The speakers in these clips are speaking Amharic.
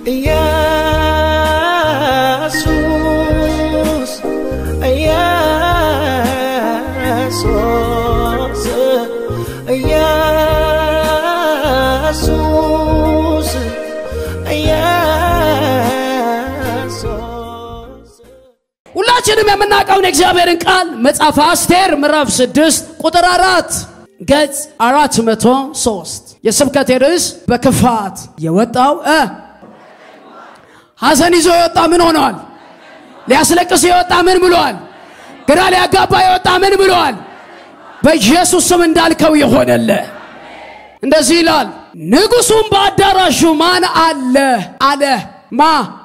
ኢየሱስ ኢየሱስ ኢየሱስ ሁላችንም የምናውቀውን የእግዚአብሔርን ቃል መጽሐፈ አስቴር ምዕራፍ 6 ቁጥር አራት ገጽ 403 የስብከቴ ርዕስ በክፋት የወጣው እ ሐዘን ይዞ የወጣ ምን ሆነዋል? ሊያስለቅስ የወጣ ምን ብሏል? ግራ ሊያጋባ የወጣ ምን ብሏል? በኢየሱስ ስም እንዳልከው የሆነለ እንደዚህ ይላል። ንጉሡም በአዳራሹ ማን አለ አለ ማ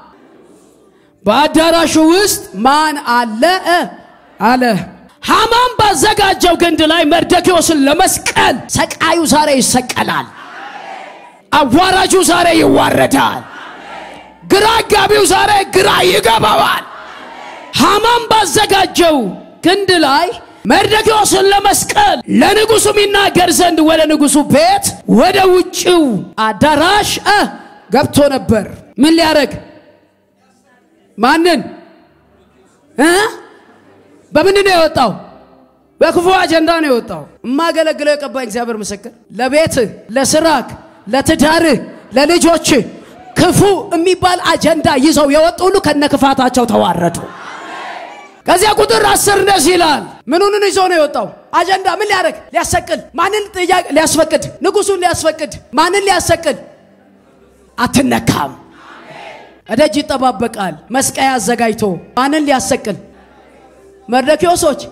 በአዳራሹ ውስጥ ማን አለ እ አለ ሃማም ባዘጋጀው ግንድ ላይ መርደኪዎስን ለመስቀል ሰቃዩ ዛሬ ይሰቀላል። አዋራጁ ዛሬ ይዋረዳል። ግራ አጋቢው ዛሬ ግራ ይገባዋል። ሃማም ባዘጋጀው ግንድ ላይ መርደኪዎስን ለመስቀል ለንጉሡ ይናገር ዘንድ ወደ ንጉሡ ቤት ወደ ውጭው አዳራሽ እ ገብቶ ነበር። ምን ሊያደርግ ማንን እ በምንድን ነው የወጣው? በክፉ አጀንዳ ነው የወጣው። የማገለግለው የቀባኝ እግዚአብሔር ምስክር፣ ለቤትህ፣ ለስራክ፣ ለትዳርህ፣ ለልጆች ክፉ የሚባል አጀንዳ ይዘው የወጡ ሁሉ ከነ ክፋታቸው ተዋረዱ። ከዚያ ቁጥር አስር እንደዚህ ይላል። ምኑንን ይዞ ነው የወጣው? አጀንዳ ምን ሊያደርግ? ሊያሰቅል። ማንን ጥያቄ ሊያስፈቅድ? ንጉሱን ሊያስፈቅድ። ማንን ሊያሰቅል? አትነካም። እደጅ ይጠባበቃል። መስቀያ አዘጋጅቶ ማንን ሊያሰቅል? መርደኪዮሶች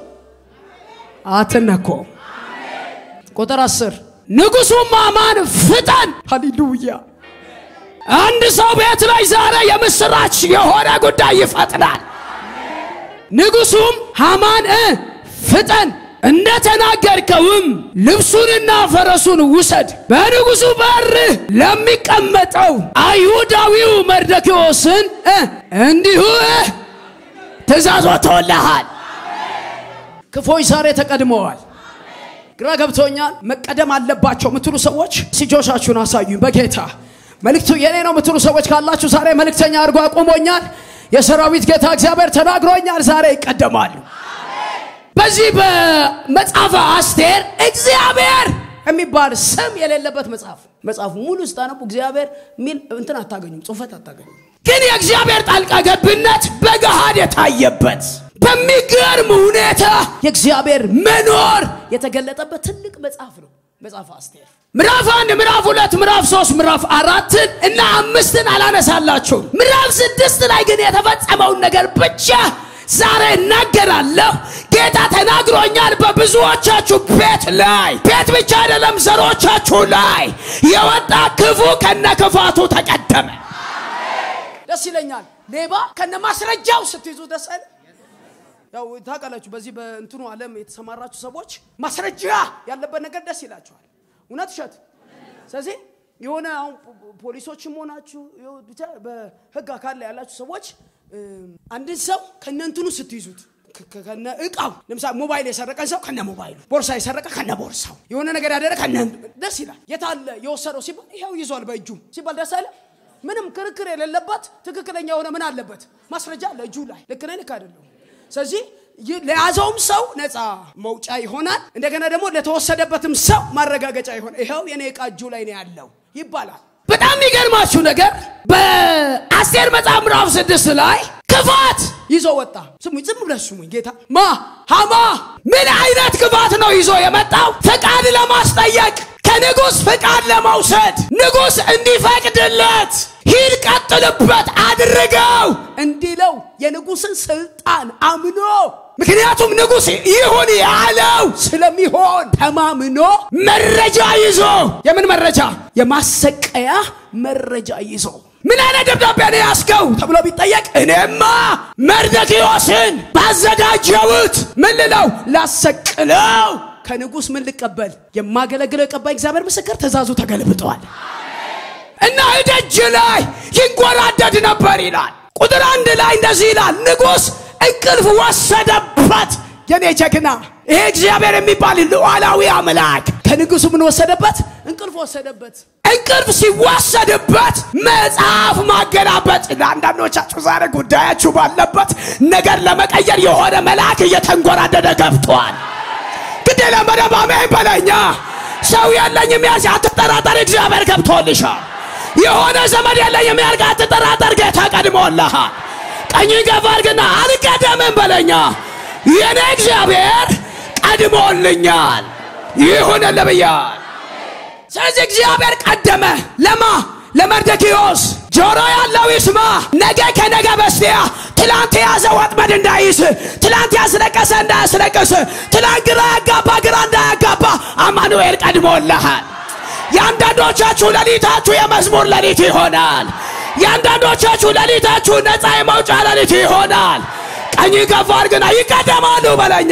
አትነኮም። ቁጥር አስር ንጉሡም አማን ፍጠን። ሃሌሉያ! አንድ ሰው ቤት ላይ ዛሬ የምስራች የሆነ ጉዳይ ይፈጥናል። ንጉሡም ሃማን እ ፍጠን እንደተናገርከውም ልብሱንና ፈረሱን ውሰድ፣ በንጉሡ በር ለሚቀመጠው አይሁዳዊው መርደኪዎስን እ እንዲሁ እ ትእዛዝ ወጥቶልሃል። ክፎች ዛሬ ተቀድመዋል። ግራ ገብቶኛል። መቀደም አለባቸው የምትሉ ሰዎች እጆቻችሁን አሳዩኝ። በጌታ መልእክቱ የኔ ነው የምትሉ ሰዎች ካላችሁ ዛሬ መልእክተኛ አድርጎ አቁሞኛል። የሰራዊት ጌታ እግዚአብሔር ተናግሮኛል። ዛሬ ይቀደማሉ። በዚህ በመጽሐፈ አስቴር እግዚአብሔር የሚባል ስም የሌለበት መጽሐፍ መጽሐፉ ሙሉ ስታነቡ እግዚአብሔር የሚል እንትን አታገኙም፣ ጽሁፈት አታገኙም። ግን የእግዚአብሔር ጣልቃ ገብነት በገሃድ የታየበት በሚገርም ሁኔታ የእግዚአብሔር መኖር የተገለጠበት ትልቅ መጽሐፍ ነው መጽሐፈ አስቴር። ምዕራፍ አንድ፣ ምዕራፍ ሁለት፣ ምዕራፍ ሶስት፣ ምዕራፍ አራትን እና አምስትን አላነሳላችሁም። ምዕራፍ ስድስት ላይ ግን የተፈጸመውን ነገር ብቻ ዛሬ እናገራለሁ። ጌታ ተናግሮኛል። በብዙዎቻችሁ ቤት ላይ ቤት ብቻ አይደለም ዘሮቻችሁ ላይ የወጣ ክፉ ከነ ክፋቱ ተቀደመ። ደስ ይለኛል። ሌባ ከነ ማስረጃው ስትይዙ ደስ አይለ ያው ታውቃላችሁ፣ በዚህ በእንትኑ ዓለም የተሰማራችሁ ሰዎች ማስረጃ ያለበት ነገር ደስ ይላችኋል። እውነት እሸት። ስለዚህ የሆነ አሁን ፖሊሶችም ሆናችሁ ብቻ በህግ አካል ላይ ያላችሁ ሰዎች አንድን ሰው ከነ እንትኑ ስትይዙት ከነ እቃው ለምሳሌ ሞባይል የሰረቀን ሰው ከነ ሞባይሉ፣ ቦርሳ የሰረቀ ከነ ቦርሳው፣ የሆነ ነገር ያደረገ ከነ ደስ ይላል። የታለ የወሰደው ሲባል ይኸው ይዟል በእጁ ሲባል ደስ አይለ? ምንም ክርክር የሌለበት ትክክለኛ የሆነ ምን አለበት ማስረጃ አለ እጁ ላይ። ልክ ነኝ ልክ አይደለሁም? ስለዚህ ለያዘውም ሰው ነፃ መውጫ ይሆናል። እንደገና ደግሞ ለተወሰደበትም ሰው ማረጋገጫ ይሆናል። ይኸው የኔ እቃ እጁ ላይ ነው ያለው ይባላል። በጣም የሚገርማችሁ ነገር በአስቴር መጽሐፍ ምዕራፍ ስድስት ላይ ክፋት ይዞ ወጣ። ስሙኝ፣ ዝም ብለህ ስሙኝ። ጌታ ማ ሃማ ምን አይነት ክፋት ነው ይዞ የመጣው? ፈቃድ ለማስጠየቅ ከንጉሥ ፍቃድ ለመውሰድ ንጉሥ እንዲፈቅድለት ሂድ፣ ቀጥልበት፣ አድርገው እንዲለው የንጉሥን ስልጣን አምኖ ምክንያቱም ንጉሥ ይሁን ያለው ስለሚሆን ተማምኖ መረጃ ይዞ የምን መረጃ? የማሰቀያ መረጃ ይዞ ምን አይነት ደብዳቤ ነው ያስገው ተብሎ ቢጠየቅ እኔማ መርደኪዮስን ባዘጋጀሁት ምን ልለው ላሰቅለው ከንጉሥ ምን ልቀበል የማገለግለው የቀባኝ እግዚአብሔር ምስክር ትእዛዙ ተገልብጠዋል እና እደጅ ላይ ይንጎራደድ ነበር ይላል። ቁጥር አንድ ላይ እንደዚህ ይላል፣ ንጉሥ እንቅልፍ ወሰደበት። የኔ ጀግና ይሄ እግዚአብሔር የሚባል ሉዓላዊ አምላክ ከንጉሱ ምን ወሰደበት? እንቅልፍ ወሰደበት። እንቅልፍ ሲወሰድበት መጽሐፍ ማገላበጥ። ለአንዳንዶቻችሁ ዛሬ ጉዳያችሁ ባለበት ነገር ለመቀየር የሆነ መልአክ እየተንጎራደደ ገብቷል። ግድ የለም በደንብ አሜን በለኛ። ሰው የለኝም ያልሽ አትጠራጠር፣ እግዚአብሔር ገብቶልሻል። የሆነ ዘመድ የለኝም ያልክ አትጠራጠር፣ ጌታ ቀድሞልሃል። ቀኝ ገፋ አድርግና አልቀደምም በለኛ። የኔ እግዚአብሔር ቀድሞልኛል፣ ይሁንልህ ብያል። ስለዚህ እግዚአብሔር ቀደመ። ለማ ለመርደኪዮስ ጆሮ ያለው ይስማ። ነገ ከነገ በስቲያ ትላንት የያዘ ወጥመድ እንዳይስ፣ ትላንት ያስለቀሰ እንዳያስለቅስ፣ ትላንት ግራ ያጋባ ግራ እንዳያጋባ አማኑኤል ቀድሞልሃል። የአንዳንዶቻችሁ ሌሊታችሁ የመዝሙር ሌሊት ይሆናል። የአንዳንዶቻችሁ ሌሊታችሁ ነፃ የመውጫ ሌሊት ይሆናል። ቀኝ ገፋ አድርግና ይቀደማሉ በለኛ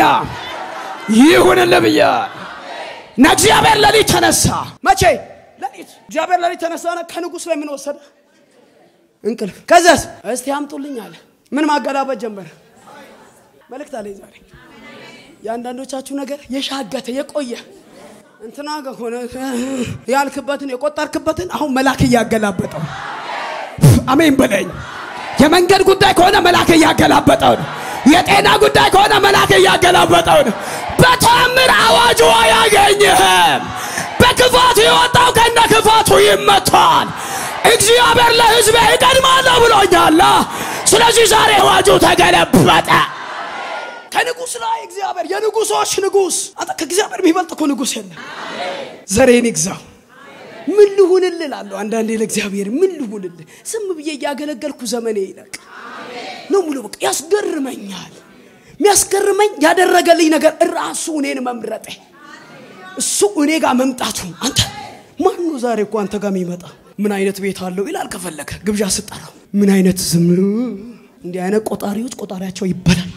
ይሁንልህ ብያል። እና እግዚአብሔር ሌሊት ተነሳ። መቼ ሌሊት? እግዚአብሔር ሌሊት ተነሳና ከንጉሥ ላይ ምን ወሰደ? እንቅልፍ። ከዛስ እስቲ አምጡልኝ አለ። ምን ማገላበጥ ጀመረ? መልእክት አለኝ ዛሬ። የአንዳንዶቻችሁ ነገር የሻገተ የቆየ እንትና ጋር ሆነ ያልክበትን የቆጠርክበትን አሁን መልአክ እያገላበጠው አሜን በለኝ። የመንገድ ጉዳይ ከሆነ መልአክ እያገላበጠው ነው። የጤና ጉዳይ ከሆነ መልአክ እያገላበጠው ነው። በተአምር አዋጁ አያገኝህም። በክፋቱ የወጣው ከነ ክፋቱ ይመታል። እግዚአብሔር ለሕዝቤ እቀድማለሁ ብሎኛል። ስለዚህ ዛሬ አዋጁ ተገለበጠ። ከንጉሥ ላይ እግዚአብሔር የንጉሶች ንጉሥ አንተ ከእግዚአብሔር የሚበልጥ እኮ ንጉሥ የለም። ዘሬን ይግዛው። ምን ልሁንልህ እላለሁ አንዳንዴ ለእግዚአብሔር ምን ልሁንልህ? ዝም ብዬ እያገለገልኩ ዘመኔ ይለቅ ነው ሙሉ በቃ ያስገርመኛል። የሚያስገርመኝ ያደረገልኝ ነገር ራሱ እኔን መምረጤ እሱ እኔ ጋር መምጣቱ። አንተ ማን ነው ዛሬ እኮ አንተ ጋር የሚመጣ? ምን አይነት ቤት አለው ይላል። ከፈለገ ግብዣ ስጠራው ምን አይነት ዝም እንዲህ አይነት ቆጣሪዎች ቆጣሪያቸው ይበላል።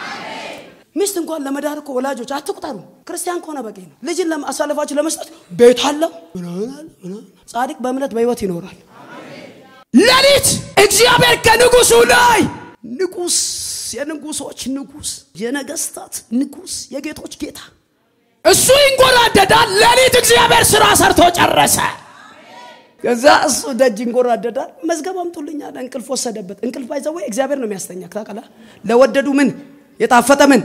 ሚስት እንኳን ለመዳር እኮ ወላጆች አትቁጠሩ። ክርስቲያን ከሆነ በቂ ነው። ልጅን አሳልፋችሁ ለመስጠት ቤት አለው። ጻድቅ በእምነት በሕይወት ይኖራል። ሌሊት እግዚአብሔር ከንጉሱ ላይ ንጉስ፣ የንጉሶች ንጉስ፣ የነገስታት ንጉስ፣ የጌቶች ጌታ እሱ ይንጎራደዳል። ሌሊት እግዚአብሔር ስራ ሰርቶ ጨረሰ። ከዛ እሱ ደጅ ይንጎራደዳል። መዝገብ አምጡልኛል። እንቅልፍ ወሰደበት። እንቅልፍ ባይዘው እግዚአብሔር ነው የሚያስተኛ። ታውቃለህ? ለወደዱ ምን የጣፈጠ ምን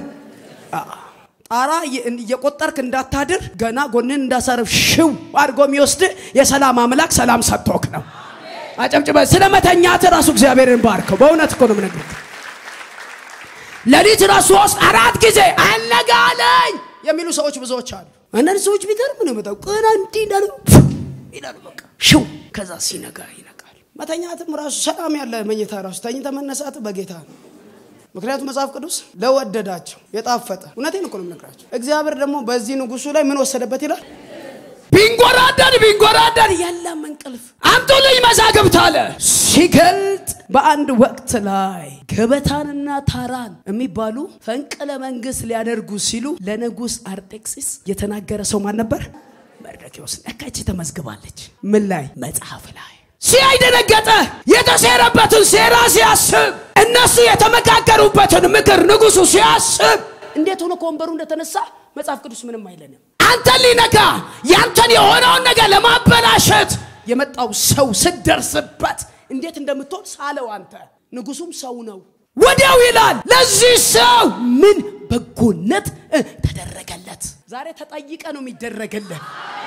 ጣራ እየቆጠርክ እንዳታድር ገና ጎንን እንዳሳረፍ ሽው አድርጎ የሚወስድ የሰላም አምላክ ሰላም ሰጥቶክ ነው። አጨብጭበ ስለ መተኛት ራሱ እግዚአብሔርን ባርከው። በእውነት እኮ ነው የምነግርህ። ሌሊት ራሱ ውስጥ አራት ጊዜ አነጋለኝ የሚሉ ሰዎች ብዙዎች አሉ። አንዳንድ ሰዎች ቢገርም ነው መጣው ቀና እንዲህ እንዳሉ ይላሉ። በቃ ሽው ከዛ ሲነጋ ይነቃል። መተኛትም ራሱ ሰላም ያለ መኝታ ራሱ ተኝተ መነሳት በጌታ ነው። ምክንያቱም መጽሐፍ ቅዱስ ለወደዳቸው የጣፈጠ እውነቴን እኮ ነው የምነግራቸው። እግዚአብሔር ደግሞ በዚህ ንጉሱ ላይ ምን ወሰደበት ይላል። ቢንጎራደድ ቢንጎራደድ የለም እንቅልፍ አምጡልኝ መዛግብት አለ። ሲገልጥ በአንድ ወቅት ላይ ገበታንና ታራን የሚባሉ ፈንቅለ መንግስት ሊያደርጉ ሲሉ ለንጉሥ አርጤክስስ የተናገረ ሰው ማን ነበር? መርዶክዮስ። እካች ተመዝግባለች። ምን ላይ? መጽሐፍ ላይ ሲያይ ደነገጠ። የተሴረበትን ሴራ ሲያስብ እነሱ የተመካከሩበትን ምክር ንጉሱ ሲያስብ እንዴት ሆኖ ከወንበሩ እንደተነሳ መጽሐፍ ቅዱስ ምንም አይለንም። አንተን ሊነካ ያንተን የሆነውን ነገር ለማበላሸት የመጣው ሰው ስደርስበት እንዴት እንደምትሆን ሳለው አንተ ንጉሱም ሰው ነው። ወዲያው ይላል ለዚህ ሰው ምን በጎነት ተደረገለት። ዛሬ ተጠይቀ ነው የሚደረግልህ።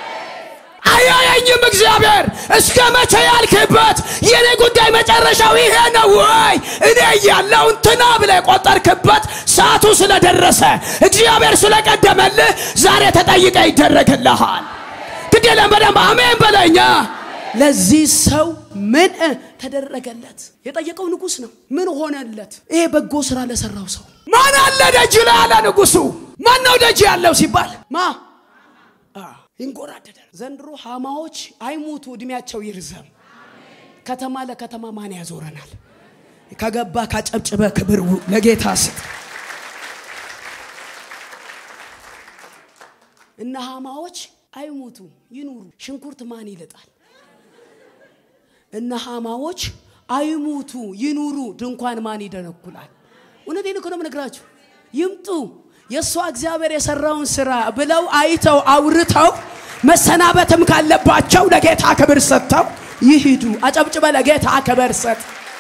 አያየኝም እግዚአብሔር እስከ መቼ ያልክበት የኔ ጉዳይ መጨረሻው ይሄ ነው ወይ? እኔ እያለሁ እንትና ብለህ የቆጠርክበት ሰዓቱ ስለደረሰ እግዚአብሔር ስለቀደመልህ ዛሬ ተጠይቀ ይደረግልሃል። ግድ የለም በደንብ አሜን በለኛ። ለዚህ ሰው ምን ተደረገለት? የጠየቀው ንጉሥ ነው። ምን ሆነለት? ይሄ በጎ ስራ ለሰራው ሰው ማን አለ ደጅ ላይ አለ ንጉሱ። ማን ነው ደጅ ያለው ሲባል ማ ይንጎራደዳል። ዘንድሮ ሃማዎች አይሙቱ፣ እድሜያቸው ይርዘም። ከተማ ለከተማ ማን ያዞረናል? ከገባ ካጨብጭበ ክብር ለጌታ ስጥ። እነ ሃማዎች አይሙቱ ይኑሩ። ሽንኩርት ማን ይልጣል? እነ ሃማዎች አይሙቱ ይኑሩ። ድንኳን ማን ይደነኩላል? እውነቴን እኮ ነው የምነግራችሁ። ይምጡ የእሷ እግዚአብሔር የሰራውን ስራ ብለው አይተው አውርተው መሰናበትም ካለባቸው ለጌታ ክብር ሰጥተው ይሂዱ። አጨብጭበ ለጌታ ክብር ሰጥ።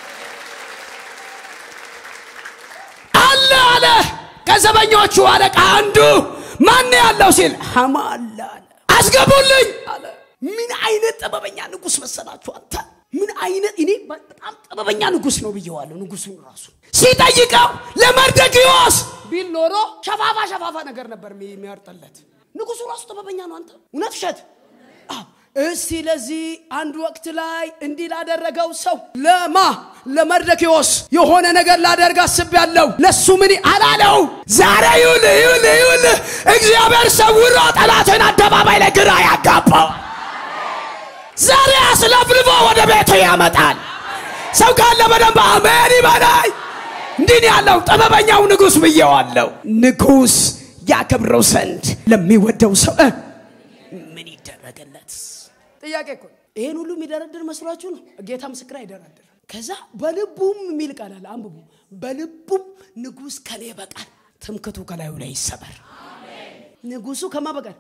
አለ አለ ከዘበኞቹ አለቃ አንዱ ማን ያለው ሲል ሐማ አለ አለ። አስገቡልኝ አለ። ምን አይነት ጥበበኛ ንጉሥ መሰላችሁ አንተ! ምን አይነት እኔ በጣም ጥበበኛ ንጉሥ ነው ብየዋለሁ። ንጉሡን ራሱ ሲጠይቀው ለመርደኪዮስ ቢል ኖሮ ሸፋፋ ሸፋፋ ነገር ነበር የሚያርጠለት። ንጉሡ ራሱ ጥበበኛ ነው። አንተ እውነት ውሸት? አዎ። እስቲ ለዚህ አንድ ወቅት ላይ እንዲህ ላደረገው ሰው ለማ ለመርደኪዮስ የሆነ ነገር ላደርግ አስቤያለሁ። ለሱ ምን አላለው? ዛሬ ይውል ይውል ይውል እግዚአብሔር ሰውሮ ጠላትን አደባባይ ላይ ግራ ያጋባው ዛሬ አስለፍልፎ ወደ ቤቱ ያመጣል። ሰው ካለ በደንብ አሜን ይበላይ። እንዲህ ነው ያለው ጥበበኛው ንጉሥ ብየዋለሁ። ንጉሥ ያከብረው ዘንድ ለሚወደው ሰው እ ምን ይደረግለት? ጥያቄ እኮ ነው። ይሄን ሁሉ የሚደረድር መስሏችሁ ነው? ጌታ ምስክር አይደረድር። ከዛ በልቡም የሚል ቃል አለ፣ አንብቡ። በልቡም ንጉሥ ከኔ በቀር ትምክቱ ከላዩ ላይ ይሰበር። ንጉሱ ከማ በቀር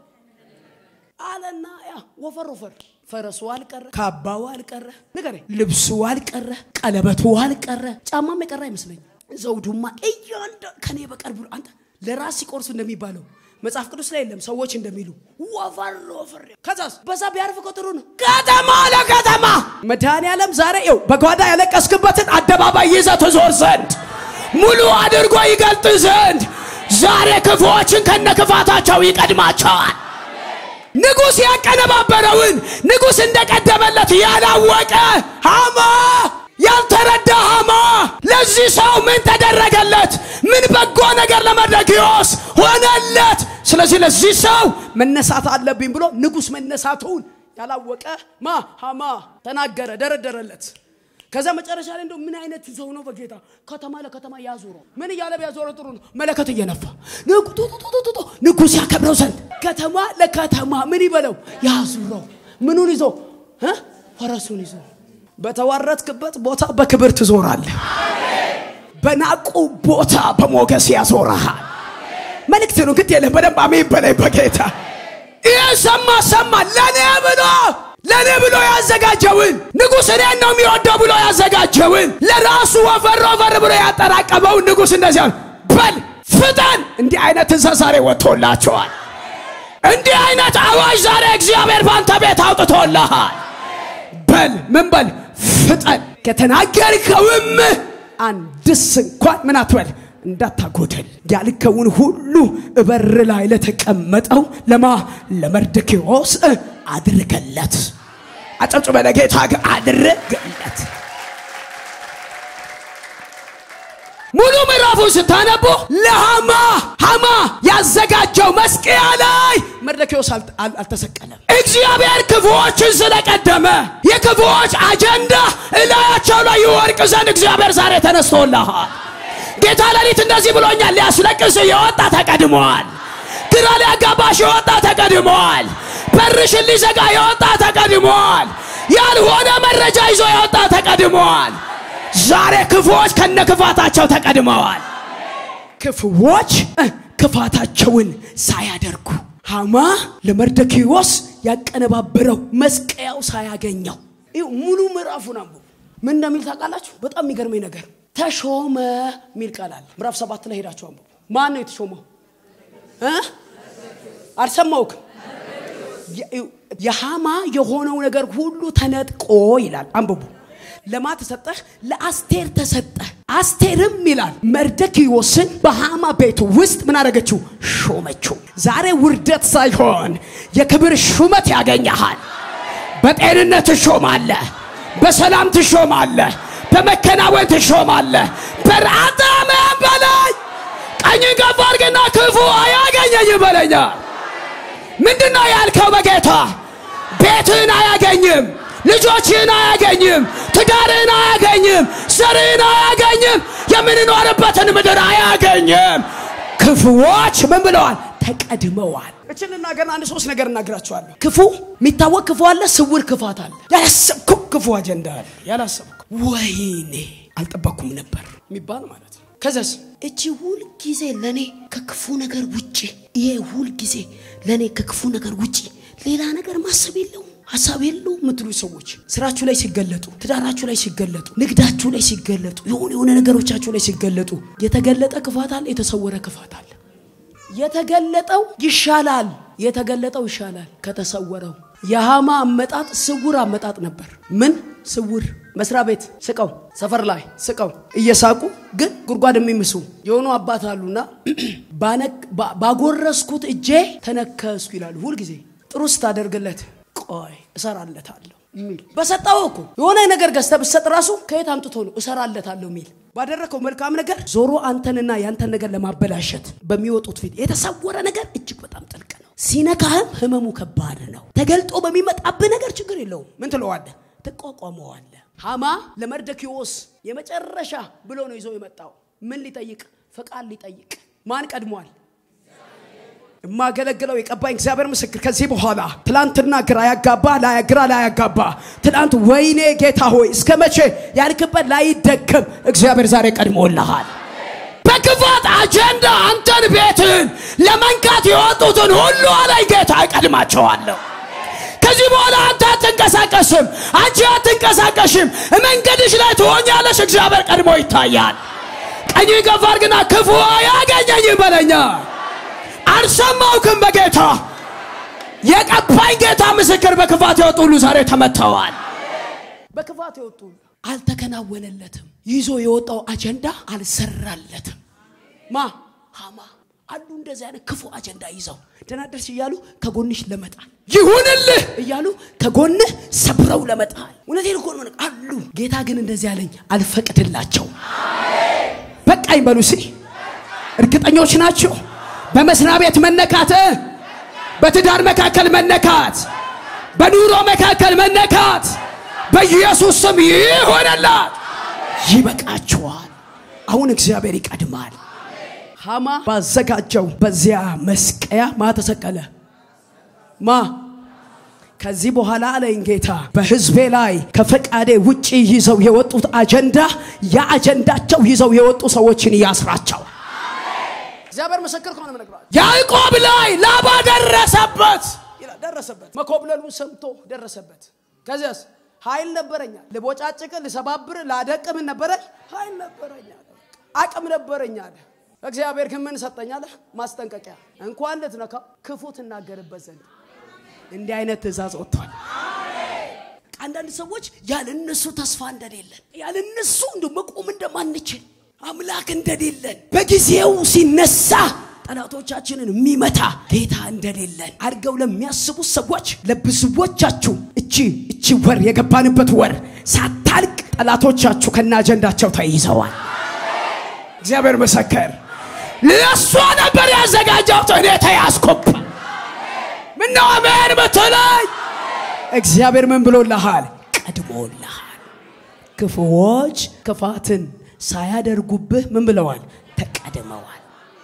አለና ያ ወፈር ወፈር ፈረሱ አልቀረ፣ ካባው አልቀረ፣ ንገሬ ልብሱ አልቀረ፣ ቀለበቱ አልቀረ፣ ጫማም የቀረ አይመስለኝም። ዘውዱማ እያንዳ ከኔ በቀር ብሎ አንተ ለራስ ሲቆርሱ እንደሚባለው መጽሐፍ ቅዱስ ላይ የለም። ሰዎች እንደሚሉ ወፈር ወፈር። ከዛስ በዛ ቢያርፍ እኮ ጥሩ ነው። ከተማ ለከተማ መድኃኔዓለም ዛሬ ው በጓዳ ያለቀስክበትን አደባባይ ይዘህ ትዞር ዘንድ ሙሉ አድርጎ ይገልጥ ዘንድ ዛሬ ክፉዎችን ከነ ክፋታቸው ይቀድማቸዋል። ንጉሥ ያቀነባበረውን ንጉሥ እንደቀደመለት ያላወቀ ሃማ ያልተረዳ ሃማ ለዚህ ሰው ምን ተደረገለት? ምን በጎ ነገር ለመርዶክዮስ ሆነለት? ስለዚህ ለዚህ ሰው መነሳት አለብኝ ብሎ ንጉሥ መነሳቱን ያላወቀ ማ ሃማ ተናገረ፣ ደረደረለት። ከዛ መጨረሻ ላይ እንደው ምን አይነት ሰው ነው? በጌታ ከተማ ለከተማ ያዞረው። ምን እያለ ቢያዞረው ጥሩ ነው? መለከት እየነፋ ንጉ ንጉሥ ያከብረው ዘንድ ከተማ ለከተማ ምን ይበለው ያዙረው። ምኑን ይዞ እ ፈረሱን ይዞ በተዋረድክበት ቦታ በክብር ትዞራለህ። በናቁ ቦታ በሞገስ ያዞረሃል። መልእክት ነው። ግድ የለም በደንብ አሜን በላይ በጌታ ይህ ሰማ ሰማ ለእኔ ብሎ ለእኔ ብሎ ያዘጋጀውን ንጉሥ እኔን ነው የሚወደው ብሎ ያዘጋጀውን ለራሱ ወፈር ወፈር ብሎ ያጠራቀመውን ንጉሥ እንደዚያ በል ፍጠን። እንዲህ አይነት ትእዛዝ ዛሬ ወጥቶላቸዋል። እንዲህ አይነት አዋጅ ዛሬ እግዚአብሔር ባንተ ቤት አውጥቶልሃል። በል ምን በል ፍጠን። ከተናገርከውም አንድስ እንኳን ምን አትበል እንዳታጎደል ያልከውን ሁሉ እበር ላይ ለተቀመጠው ለማ ለመርዶክዮስ አድርገለት። አጨብጭበ ለጌታ ግን አድርገለት። ሙሉ ምዕራፉን ስታነቡ ለሃማ ሃማ ያዘጋጀው መስቀያ ላይ መርዶክዮስ አልተሰቀለም። እግዚአብሔር ክፉዎችን ስለቀደመ የክፉዎች አጀንዳ እላያቸው ላይ ይወርቅ ዘንድ እግዚአብሔር ዛሬ ተነስቶልሃል። ጌታ ሌሊት እንደዚህ ብሎኛል። ሊያስለቅስ የወጣ ተቀድመዋል። ግራ ሊያጋባሽ የወጣ ተቀድመዋል። በርሽን ሊዘጋ የወጣ ተቀድመዋል። ያልሆነ መረጃ ይዞ የወጣ ተቀድመዋል። ዛሬ ክፉዎች ከነ ክፋታቸው ተቀድመዋል። ክፉዎች ክፋታቸውን ሳያደርጉ ሃማ ለመርዶክዮስ ያቀነባበረው መስቀያው ሳያገኘው ይኸው ሙሉ ምዕራፉን አንብቡ። ምን እንደሚል ታውቃላችሁ? በጣም የሚገርመኝ ነገር ተሾመ የሚል ቃል አለ። ምዕራፍ ሰባት ላይ ሄዳችሁ አንብቡ። ማን ነው የተሾመው? አልሰማውክም? የሃማ የሆነው ነገር ሁሉ ተነጥቆ ይላል። አንብቡ። ለማ ተሰጠህ? ለአስቴር ተሰጠ። አስቴርም ይላል መርዶክዮስን በሃማ ቤት ውስጥ ምን አደረገችው? ሾመችው። ዛሬ ውርደት ሳይሆን የክብር ሹመት ያገኘሃል። በጤንነት ትሾማለህ፣ በሰላም ትሾማለህ፣ በመከናወን ትሾማለህ። በራታ መን በላይ ቀኝን ከፍ አድርግና ክፉ አያገኘኝ በለኛል። ምንድን ነው ያልከው? በጌታ ቤትህን አያገኝም፣ ልጆችህን አያገኝም፣ ትዳርህን አያገኝም፣ ዘርህን አያገኝም፣ የምንኖርበትን ምድር አያገኝም። ክፉዎች ምን ብለዋል? ተቀድመዋል። እችን እናገር አንድ ሶስት ነገር እናግራችኋለሁ። ክፉ የሚታወቅ ክፉ አለ፣ ስውር ክፋት አለ፣ ያላሰብኩ ክፉ አጀንዳ አለ። ያላሰብኩ ወይኔ አልጠበኩም ነበር የሚባል ማለት ነው። ከዛስ እቺ ሁል ጊዜ ለኔ ከክፉ ነገር ውጪ ይሄ ሁል ጊዜ ለኔ ከክፉ ነገር ውጪ ሌላ ነገር ማሰብ የለውም ሀሳብ የለው የምትሉ ሰዎች ስራችሁ ላይ ሲገለጡ፣ ትዳራችሁ ላይ ሲገለጡ፣ ንግዳችሁ ላይ ሲገለጡ፣ የሆነ የሆነ ነገሮቻችሁ ላይ ሲገለጡ የተገለጠ ክፋት አለ፣ የተሰወረ ክፋት አለ። የተገለጠው ይሻላል፣ የተገለጠው ይሻላል ከተሰወረው። የሃማ አመጣጥ ስውር አመጣጥ ነበር። ምን ስውር? መስሪያ ቤት ስቀው፣ ሰፈር ላይ ስቀው እየሳቁ ግን ጉድጓድ የሚምሱ የሆኑ አባት አሉና ባጎረስኩት እጄ ተነከስኩ ይላሉ። ሁልጊዜ ጥሩ ስታደርግለት ቆይ እሰራለታለሁ የሚል በሰጠው እኮ የሆነ ነገር ገዝተህ ብትሰጥ ራሱ ከየት አምጥቶ ነው እሰራለታለሁ የሚል ባደረከው መልካም ነገር ዞሮ አንተንና ያንተን ነገር ለማበላሸት በሚወጡት ፊት የተሰወረ ነገር እጅግ በጣም ጥልቅ ነው። ሲነካህም ህመሙ ከባድ ነው። ተገልጦ በሚመጣብህ ነገር ችግር የለውም። ምን ትለዋለህ? ትቋቋመዋለህ። ሃማ ለመርደኪዎስ የመጨረሻ ብሎ ነው ይዞ የመጣው። ምን ሊጠይቅ? ፈቃድ ሊጠይቅ። ማን ቀድሟል? የማገለግለው የቀባኝ እግዚአብሔር ምስክር። ከዚህ በኋላ ትላንትና ግራ ያጋባ ግራ ላያጋባ ትላንት ወይኔ ጌታ ሆይ እስከ መቼ ያልክበት ላይደገም እግዚአብሔር ዛሬ ቀድሞልሃል። በክፋት አጀንዳ አንተን ቤትን ለመንካት የወጡትን ሁሉ አላይ ጌታ እቀድማቸዋለሁ። ከዚህ በኋላ አንተ አትንቀሳቀስም፣ አንቺ አትንቀሳቀሽም። መንገድሽ ላይ ትሆኛለሽ። እግዚአብሔር ቀድሞ ይታያል። ቀኝ ከፍ አድርግና ክፉ አያገኘኝም በለኛ። አልሰማውክም በጌታ የቀባኝ ጌታ ምስክር። በክፋት የወጡ ሁሉ ዛሬ ተመተዋል። በክፋት የወጡ ሁሉ አልተከናወነለትም። ይዞ የወጣው አጀንዳ አልሰራለትም። ማ ሃማ አሉ እንደዚህ አይነት ክፉ አጀንዳ ይዘው ደህና ደርስ እያሉ ከጎንሽ ለመጣል ይሁንልህ እያሉ ከጎንህ ሰብረው ለመጣል እውነቴን እኮ ነው አሉ። ጌታ ግን እንደዚህ አለኝ፣ አልፈቅድላቸውም። በቃኝ በሉ እስኪ። እርግጠኞች ናቸው? በመስሪያ ቤት መነካት፣ በትዳር መካከል መነካት፣ በኑሮ መካከል መነካት በኢየሱስ ስም ይሆነላት። ይበቃችኋል። አሁን እግዚአብሔር ይቀድማል። ሃማ ባዘጋጀው በዚያ መስቀያ ማ ተሰቀለ? ማ ከዚህ በኋላ አለኝ ጌታ በሕዝቤ ላይ ከፈቃዴ ውጪ ይዘው የወጡት አጀንዳ የአጀንዳቸው ይዘው የወጡ ሰዎችን ያስራቸው። እግዚአብሔር ምስክር ከሆነ ምነግራል። ያዕቆብ ላይ ላባ ደረሰበት ይላል። ደረሰበት መኮብለሉን ሰምቶ ደረሰበት። ከዚያስ ኃይል ነበረኛ ልቦጫጭቅ፣ ልሰባብር፣ ላደቅ ምን ነበረኝ? ኃይል ነበረኛ፣ አቅም ነበረኛ አለ። እግዚአብሔር ግን ምን ሰጠኛለ? ማስጠንቀቂያ እንኳን ልትነካው ክፉ ትናገርበት ዘንድ እንዲህ አይነት ትእዛዝ ወጥቷል። አንዳንድ ሰዎች ያለ እነሱ ተስፋ እንደሌለን ያለ እነሱ እንደ መቆም እንደማንችል አምላክ እንደሌለን በጊዜው ሲነሳ ጠላቶቻችንን የሚመታ ጌታ እንደሌለን አድርገው ለሚያስቡ ሰዎች ለብዙዎቻችሁ እቺ እቺ ወር የገባንበት ወር ሳታልቅ ጠላቶቻችሁ ከነ አጀንዳቸው ተይዘዋል። እግዚአብሔር መሰከር ለእሷ ነበር ያዘጋጀው። እኔ ተያዝኩብ። ምነው አሜን ብትለኝ እግዚአብሔር ምን ብሎልሃል? ቀድሞልሃል። ክፉዎች ክፋትን ሳያደርጉብህ ምን ብለዋል? ተቀድመዋል።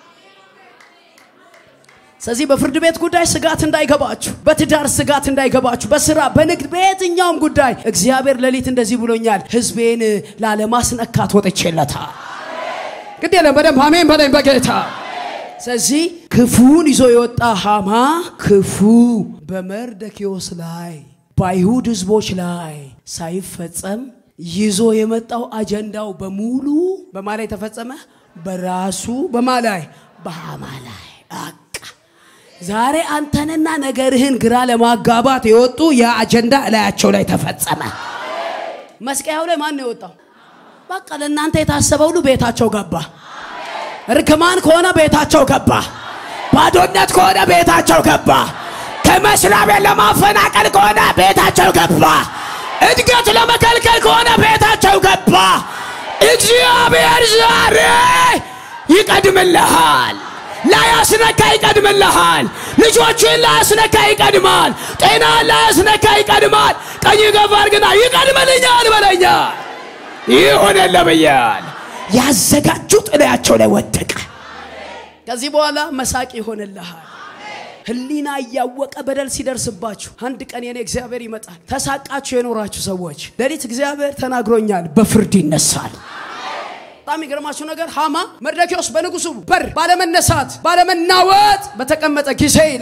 ስለዚህ በፍርድ ቤት ጉዳይ ስጋት እንዳይገባችሁ፣ በትዳር ስጋት እንዳይገባችሁ፣ በስራ በንግድ በየትኛውም ጉዳይ እግዚአብሔር ሌሊት እንደዚህ ብሎኛል፣ ህዝቤን ላለማስነካት ወጥቼለታል። ግድ የለም በደንብ አሜን በለኝ በጌታ ስለዚህ ክፉን ይዞ የወጣ ሃማ ክፉ በመርደኪዮስ ላይ በአይሁድ ህዝቦች ላይ ሳይፈጸም ይዞ የመጣው አጀንዳው በሙሉ በማ ላይ ተፈጸመ? በራሱ በማ ላይ በሃማ ላይ። በቃ ዛሬ አንተንና ነገርህን ግራ ለማጋባት የወጡ የአጀንዳ እላያቸው ላይ ተፈጸመ። መስቀያው ላይ ማን ነው የወጣው? በቃ ለእናንተ የታሰበ ሁሉ ቤታቸው ገባ። እርግማን ከሆነ ቤታቸው ገባ። ባዶነት ከሆነ ቤታቸው ገባ። ከመስሪያ ቤት ለማፈናቀል ከሆነ ቤታቸው ገባ። እድገት ለመከልከል ከሆነ ቤታቸው ገባ። እግዚአብሔር ዛሬ ይቀድምልሃል። ላያስነካ ይቀድምልሃል። ልጆችን ላያስነካ ይቀድማል። ጤናን ላያስነካ ይቀድማል። ቀኝ ገፋር ግና ይቀድምልኛል በለኛል። ይሆነልህ ብያል። ያዘጋጁት እላያቸው ላይ ወደቀ። ከዚህ በኋላ መሳቅ ይሆንልሃል። ህሊና እያወቀ በደል ሲደርስባችሁ አንድ ቀን የኔ እግዚአብሔር ይመጣል። ተሳቃችሁ የኖራችሁ ሰዎች ሌሊት እግዚአብሔር ተናግሮኛል፣ በፍርድ ይነሳል። በጣም የሚገርማችሁ ነገር ሃማ መርደኪዎስ በንጉሱ በር ባለመነሳት ባለመናወጥ በተቀመጠ ጊዜ ይላል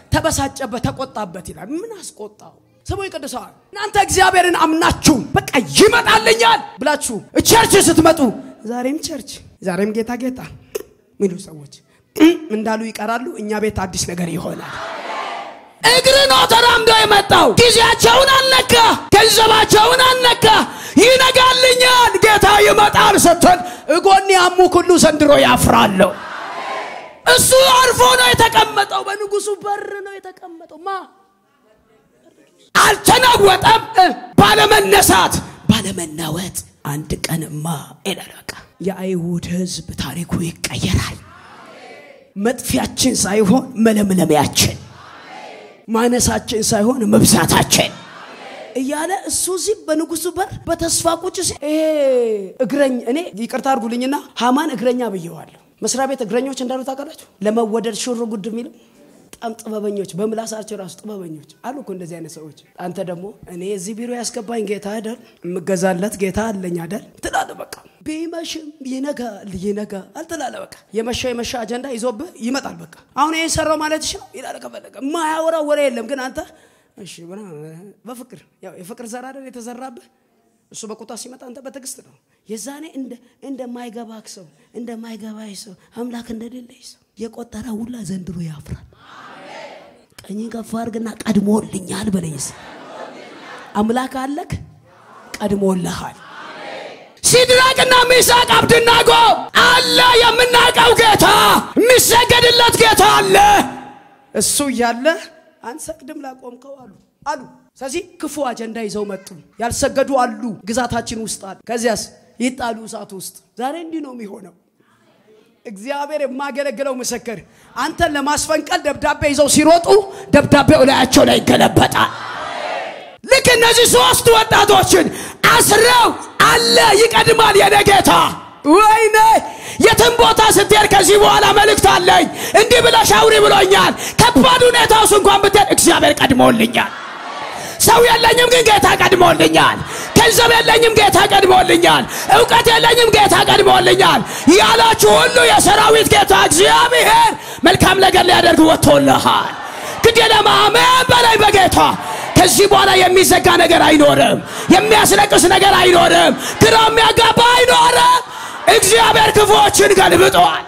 ተበሳጨበት፣ ተቆጣበት ይላል። ምን አስቆጣው? ስሙ ቅዱሳን፣ እናንተ እግዚአብሔርን አምናችሁ በቃ ይመጣልኛል ብላችሁ ቸርች ስትመጡ ዛሬም ቸርች ዛሬም ጌታ ጌታ ሚሉ ሰዎች እንዳሉ ይቀራሉ። እኛ ቤት አዲስ ነገር ይሆናል። እግር ነው ተራምዶ የመጣው። ጊዜያቸውን አልነካ፣ ገንዘባቸውን አልነካ። ይነጋልኛል፣ ጌታ ይመጣል ስትል እጎን ያሙ ሁሉ ዘንድሮ ያፍራለሁ። እሱ አርፎ ነው የተቀመጠው። በንጉሱ በር ነው የተቀመጠው። ማ አልተናወጠም። ባለመነሳት ባለመናወጥ አንድ ቀንማ ይላል። በቃ የአይሁድ ሕዝብ ታሪኩ ይቀየራል። መጥፊያችን ሳይሆን መለምለሚያችን፣ ማነሳችን ሳይሆን መብዛታችን እያለ እሱ እዚህ በንጉሱ በር በተስፋ ቁጭ ሲል ይሄ እግረኝ እኔ ይቅርታ አድርጉልኝና ሃማን እግረኛ ብየዋለሁ። መስሪያ ቤት እግረኞች እንዳሉ ታውቃላችሁ። ለመወደድ ሽር ጉድ የሚለው በጣም ጥበበኞች፣ በምላሳቸው ራሱ ጥበበኞች አሉ እኮ እንደዚህ አይነት ሰዎች። አንተ ደግሞ እኔ እዚህ ቢሮ ያስገባኝ ጌታ አይደል፣ የምገዛለት ጌታ አለኝ አይደል ትላለህ። በቃ ቢመሽም ይነጋል ይነጋል ትላለህ። በቃ የመሻ የመሻ አጀንዳ ይዞብህ ይመጣል። በቃ አሁን ይህን ሰራው ማለት ይችላል ይላል። ከፈለገ የማያወራው ወሬ የለም ግን አንተ እሺ በፍቅር ያው የፍቅር ዘር አይደል የተዘራብህ እሱ በቁጣ ሲመጣ አንተ በትዕግስት ነው። የዛኔ እንደማይገባህ ሰው እንደማይገባህ ሰው አምላክ እንደሌለህ ሰው የቆጠረ ሁላ ዘንድሮ ያፍራል። ቀኝ ከፍ አድርግና ቀድሞልኛል በለኝስ አምላክ አለክ ቀድሞልሃል። ሲድራቅና ሚሳቅ አብድናጎ አለ የምናውቀው ጌታ የሚሰገድለት ጌታ አለ። እሱ እያለ አንሰግድም ላቆምከው አሉ አሉ። ስለዚህ ክፉ አጀንዳ ይዘው መጡ። ያልሰገዱ አሉ፣ ግዛታችን ውስጥ አሉ። ከዚያስ ይጣሉ እሳት ውስጥ። ዛሬ እንዲህ ነው የሚሆነው። እግዚአብሔር የማገለግለው ምስክር አንተን ለማስፈንቀል ደብዳቤ ይዘው ሲሮጡ ደብዳቤው ላያቸው ላይ ይገለበጣል። ልክ እነዚህ ሶስት ወጣቶችን አስረው አለ ይቀድማል የኔ ጌታ ወይኔ የትም ቦታ ስትሄድ ከዚህ በኋላ መልእክት አለኝ እንዲህ ብለሽ አውሪ ብሎኛል። ከባድ ሁኔታ ውስጥ እንኳን ብትሄድ እግዚአብሔር ቀድሞልኛል። ሰው የለኝም ግን ጌታ ቀድሞልኛል። ገንዘብ የለኝም ጌታ ቀድሞልኛል። እውቀት የለኝም ጌታ ቀድሞልኛል። ያላችሁ ሁሉ የሰራዊት ጌታ እግዚአብሔር መልካም ነገር ሊያደርግ ወጥቶልሃል። ግዴለም አሜን በላይ በጌታ ከዚህ በኋላ የሚዘጋ ነገር አይኖርም። የሚያስለቅስ ነገር አይኖርም። ግራ የሚያጋባ አይኖርም። እግዚአብሔር ክፉዎችን ገልብጠዋል።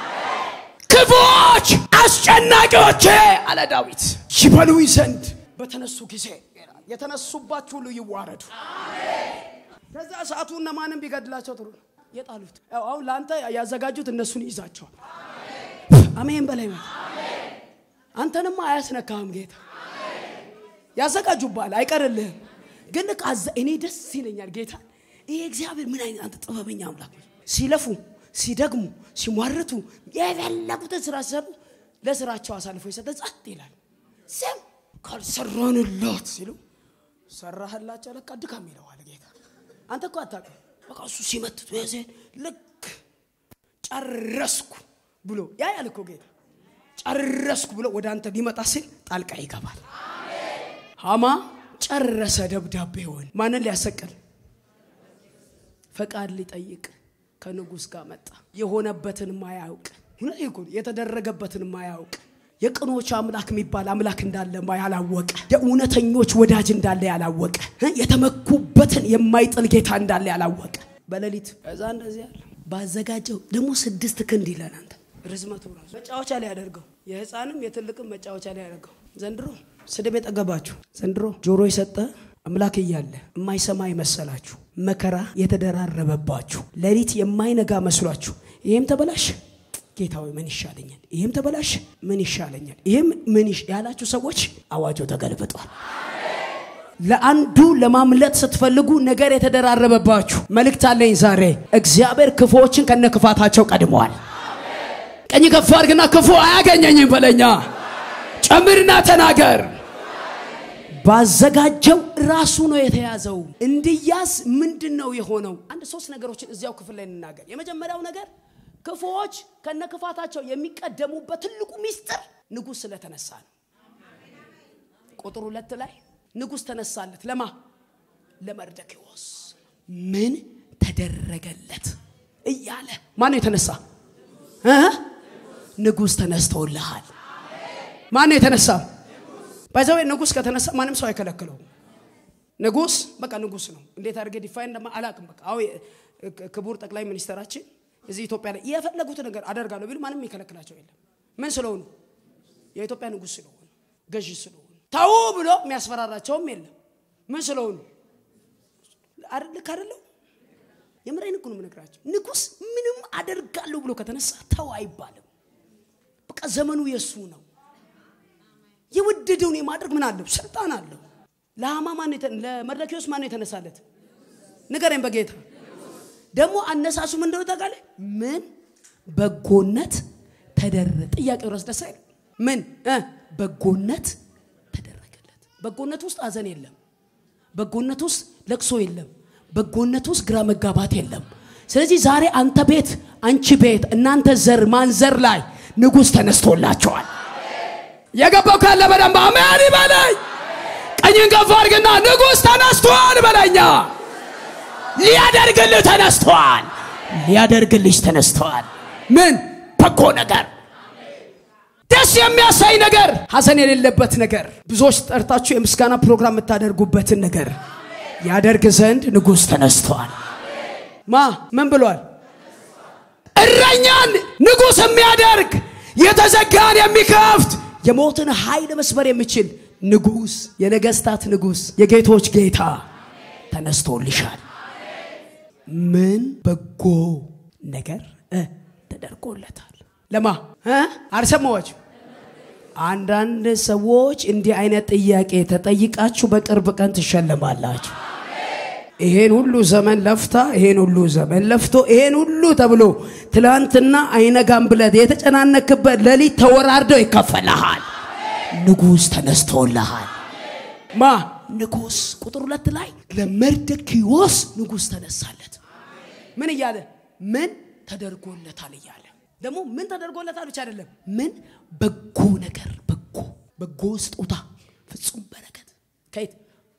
ክፉዎች አስጨናቂዎቼ አለ ዳዊት ይበሉኝ ዘንድ በተነሱ ጊዜ የተነሱባችሁ ሁሉ ይዋረዱ። ከዛ ሰዓቱ እነማንም ቢገድላቸው ጥሩ ነው የጣሉት። አሁን ለአንተ ያዘጋጁት እነሱን ይዛቸዋል። አሜን በላይ አንተንማ አያስነካህም ጌታ ያዘጋጁባል፣ አይቀርልህም። ግን ልክ እኔ ደስ ይለኛል ጌታ ይሄ እግዚአብሔር ምን አይነት አንተ ጥበበኛ አምላክ ሲለፉ ሲደግሙ ሲሟርቱ የፈለጉትን ስራ ሲሰሩ ለስራቸው አሳልፎ የሰጠ ጸጥ ይላል። ስም ካልሰራንላት ሲሉ ሰራህላቸው ለካ ድካም ይለዋል ጌታ። አንተ እኮ አታውቅም። በቃ እሱ ሲመትቱ ያዜን ልክ ጨረስኩ ብሎ ያ ያል እኮ ጌታ ጨረስኩ ብሎ ወደ አንተ ሊመጣ ሲል ጣልቃ ይገባል። ሃማ ጨረሰ ደብዳቤውን። ማንን ሊያሰቅል ፈቃድ ሊጠይቅ ከንጉሥ ጋር መጣ። የሆነበትን ማያውቅ የተደረገበትን ማያውቅ የቅኖች አምላክ የሚባል አምላክ እንዳለ ያላወቀ የእውነተኞች ወዳጅ እንዳለ ያላወቀ የተመኩበትን የማይጥል ጌታ እንዳለ ያላወቀ በሌሊት እዛ እንደዚህ ያለ ባዘጋጀው ደግሞ ስድስት ክንድ ይለን አንተ ርዝመቱ ራሱ መጫወቻ ላይ ያደርገው የህፃንም የትልቅም መጫወቻ ላይ ያደርገው ዘንድሮ ስድብ የጠገባችሁ ዘንድሮ ጆሮ የሰጠ አምላክ እያለ የማይሰማ የመሰላችሁ መከራ የተደራረበባችሁ ሌሊት የማይነጋ መስሏችሁ ይህም ተበላሽ ጌታ ሆይ ምን ይሻለኛል፣ ይህም ተበላሽ ምን ይሻለኛል፣ ይህም ምን ያላችሁ ሰዎች አዋጆ ተገልብጧል። ለአንዱ ለማምለጥ ስትፈልጉ ነገር የተደራረበባችሁ መልእክት አለኝ ዛሬ። እግዚአብሔር ክፉዎችን ከነ ክፋታቸው ቀድመዋል። ቀኝ ከፍ አድርግና ክፉ አያገኘኝም በለኛ። ጨምርና ተናገር። ባዘጋጀው ራሱ ነው የተያዘው። እንዲያዝ ምንድን ነው የሆነው? አንድ ሶስት ነገሮችን እዚያው ክፍል ላይ እንናገር። የመጀመሪያው ነገር ክፉዎች ከነ ክፋታቸው የሚቀደሙበት ትልቁ ሚስጥር ንጉሥ ስለተነሳ ነው። ቁጥር ሁለት ላይ ንጉሥ ተነሳለት። ለማ ለመርደኪዎስ ምን ተደረገለት እያለ ማን ነው የተነሳ? ንጉሥ ተነስተውልሃል። ማን ነው የተነሳ? ባይዘዌ ንጉስ ከተነሳ ማንም ሰው አይከለክለውም። ንጉስ በቃ ንጉስ ነው። እንዴት አድርገህ ዲፋይን እንደማ አላውቅም። በቃ አዎ ክቡር ጠቅላይ ሚኒስትራችን እዚህ ኢትዮጵያ ላይ የፈለጉት ነገር አደርጋለሁ ቢሉ ማንም የሚከለክላቸው የለም። ምን ስለሆኑ? የኢትዮጵያ ንጉስ ስለሆኑ፣ ገዢ ስለሆኑ፣ ተው ብሎ የሚያስፈራራቸውም የለም። ምን ስለሆኑ? ልክ አይደለው? የምሬን እኮ ነው የምነግራቸው። ንጉስ ምንም አደርጋለሁ ብሎ ከተነሳ ተው አይባልም። በቃ ዘመኑ የእሱ ነው። የወደደውን የማድረግ ምን አለው? ስልጣን አለው። ለሃማ ማን ለመርዶክዮስ ማን የተነሳለት? ንገረኝ በጌታ ደግሞ አነሳሱ ምን እንደሆነ ታውቃለህ? ምን በጎነት ተደረገ። ጥያቄው ራስ ደስ አይልም? ምን በጎነት ተደረገለት። በጎነት ውስጥ ሀዘን የለም። በጎነት ውስጥ ለቅሶ የለም። በጎነት ውስጥ ግራ መጋባት የለም። ስለዚህ ዛሬ አንተ ቤት፣ አንቺ ቤት፣ እናንተ ዘር ማንዘር ላይ ንጉሥ ተነስቶላቸዋል። የገባው ካለ በደንብ አሜን ይበለኝ። ቀኝን ከፍ አድርግና ንጉሥ ተነስቷል በለኛ። ሊያደርግልህ ተነስቷል። ሊያደርግልሽ ተነስቷል። ምን በጎ ነገር፣ ደስ የሚያሳይ ነገር፣ ሐዘን የሌለበት ነገር፣ ብዙዎች ጠርታችሁ የምስጋና ፕሮግራም የምታደርጉበትን ነገር ያደርግ ዘንድ ንጉሥ ተነስቷል። ማ ምን ብሏል? እረኛን ንጉሥ የሚያደርግ የተዘጋን የሚከፍት የሞትን ኃይል መስበር የሚችል ንጉሥ፣ የነገስታት ንጉሥ፣ የጌቶች ጌታ ተነስቶልሻል። ምን በጎ ነገር ተደርጎለታል። ለማ አልሰማዎች? አንዳንድ ሰዎች እንዲህ አይነት ጥያቄ ተጠይቃችሁ በቅርብ ቀን ትሸለማላችሁ። ይሄን ሁሉ ዘመን ለፍታ ይሄን ሁሉ ዘመን ለፍቶ ይሄን ሁሉ ተብሎ ትላንትና አይነጋም ብለት የተጨናነክበት ሌሊት ተወራርደው ይከፈልሃል። ንጉሥ ተነስቶልሃል። ማ ንጉሥ ቁጥር ሁለት ላይ ለመርዶክዮስ ንጉሥ ተነሳለት። ምን እያለ ምን ተደርጎለታል እያለ ደግሞ ምን ተደርጎለታል ብቻ አይደለም፣ ምን በጎ ነገር በጎ በጎ ስጦታ ፍጹም በረከት ከየት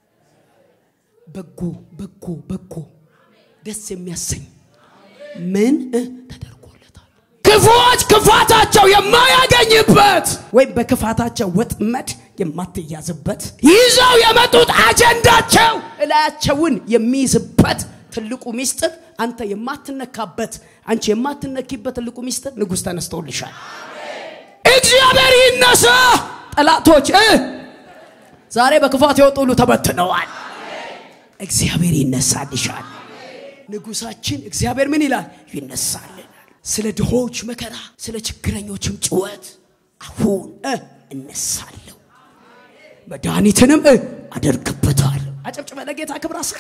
በጎ በጎ በጎ ደስ የሚያሰኝ ምን ተደርጎለታል። ክፉዎች ክፋታቸው የማያገኝበት ወይም በክፋታቸው ወጥመድ የማትያዝበት ይዘው የመጡት አጀንዳቸው እላያቸውን የሚይዝበት ትልቁ ሚስጥር አንተ የማትነካበት አንቺ የማትነኪበት ትልቁ ሚስጥር ንጉሥ ተነስቶልሻል። እግዚአብሔር ይነሳ። ጠላቶች ዛሬ በክፋት የወጡ ሁሉ ተበትነዋል። እግዚአብሔር ይነሳልሻል። ንጉሳችን እግዚአብሔር ምን ይላል? ይነሳልናል። ስለ ድሆች መከራ፣ ስለ ችግረኞችም ጭወት አሁን እነሳለሁ፣ መድኃኒትንም አደርግበታለሁ። አጨብጭበ ለጌታ ክብር አሰጥ።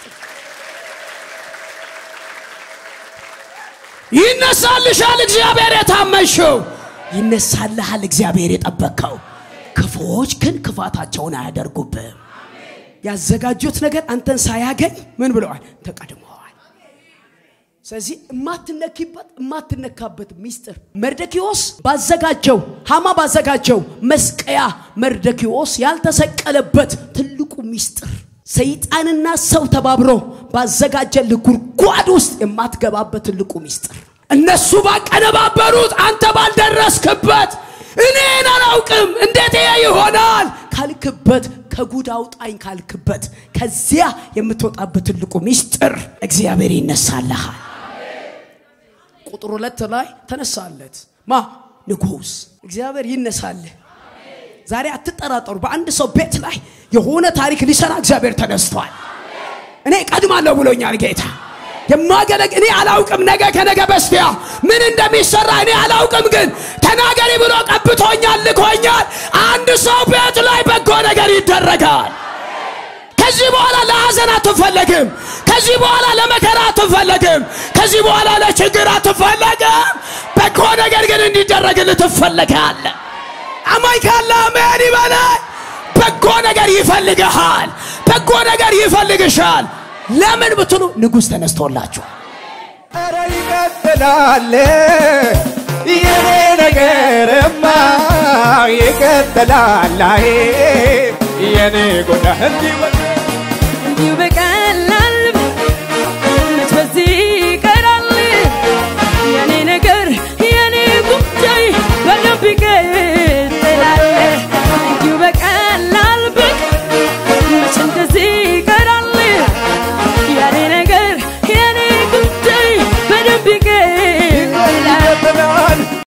ይነሳልሻል። እግዚአብሔር የታመንሽው ይነሳልሃል። እግዚአብሔር የጠበቅከው ክፉዎች ግን ክፋታቸውን አያደርጉብህም። ያዘጋጁት ነገር አንተን ሳያገኝ ምን ብለዋል? ተቀድመዋል። ስለዚህ የማትነኪበት የማትነካበት ሚስጥር መርዶክዮስ ባዘጋጀው ሃማ ባዘጋጀው መስቀያ መርዶክዮስ ያልተሰቀለበት ትልቁ ሚስጥር ሰይጣንና ሰው ተባብሮ ባዘጋጀልህ ጉድጓድ ውስጥ የማትገባበት ትልቁ ሚስጥር እነሱ ባቀነባበሩት አንተ ባልደረስክበት እኔን አላውቅም እንዴት ይሄ ይሆናል ካልክበት ከጉድ አውጣኝ ካልክበት ከዚያ የምትወጣበት ትልቁ ሚስጥር እግዚአብሔር ይነሳልሃል። ቁጥር ሁለት ላይ ተነሳለት ማ ንጉሥ እግዚአብሔር ይነሳልህ። ዛሬ አትጠራጠሩ። በአንድ ሰው ቤት ላይ የሆነ ታሪክ ሊሰራ እግዚአብሔር ተነስቷል። እኔ ቀድማለሁ ብሎኛል ጌታ የማገለግ እኔ አላውቅም። ነገ ከነገ በስቲያ ምን እንደሚሰራ እኔ አላውቅም፣ ግን ተናገሪ ብሎ ቀብቶኛል፣ ልኮኛል። አንድ ሰው ቤት ላይ በጎ ነገር ይደረጋል። ከዚህ በኋላ ለሐዘን አትፈለግም። ከዚህ በኋላ ለመከራ አትፈለግም። ከዚህ በኋላ ለችግር አትፈለግም። በጎ ነገር ግን እንዲደረግልህ ትፈለጋለህ። አማኝ ካለ አሜን ይበላል። በጎ ነገር ይፈልግሃል። በጎ ነገር ይፈልግሻል። ለምን ብትሉ ንጉሥ ተነስቶላችኋል። ኧረ ይቀጥላል የኔ ነገርማ ይቀጥላል። አይ የኔ ጎዳ እንዲህ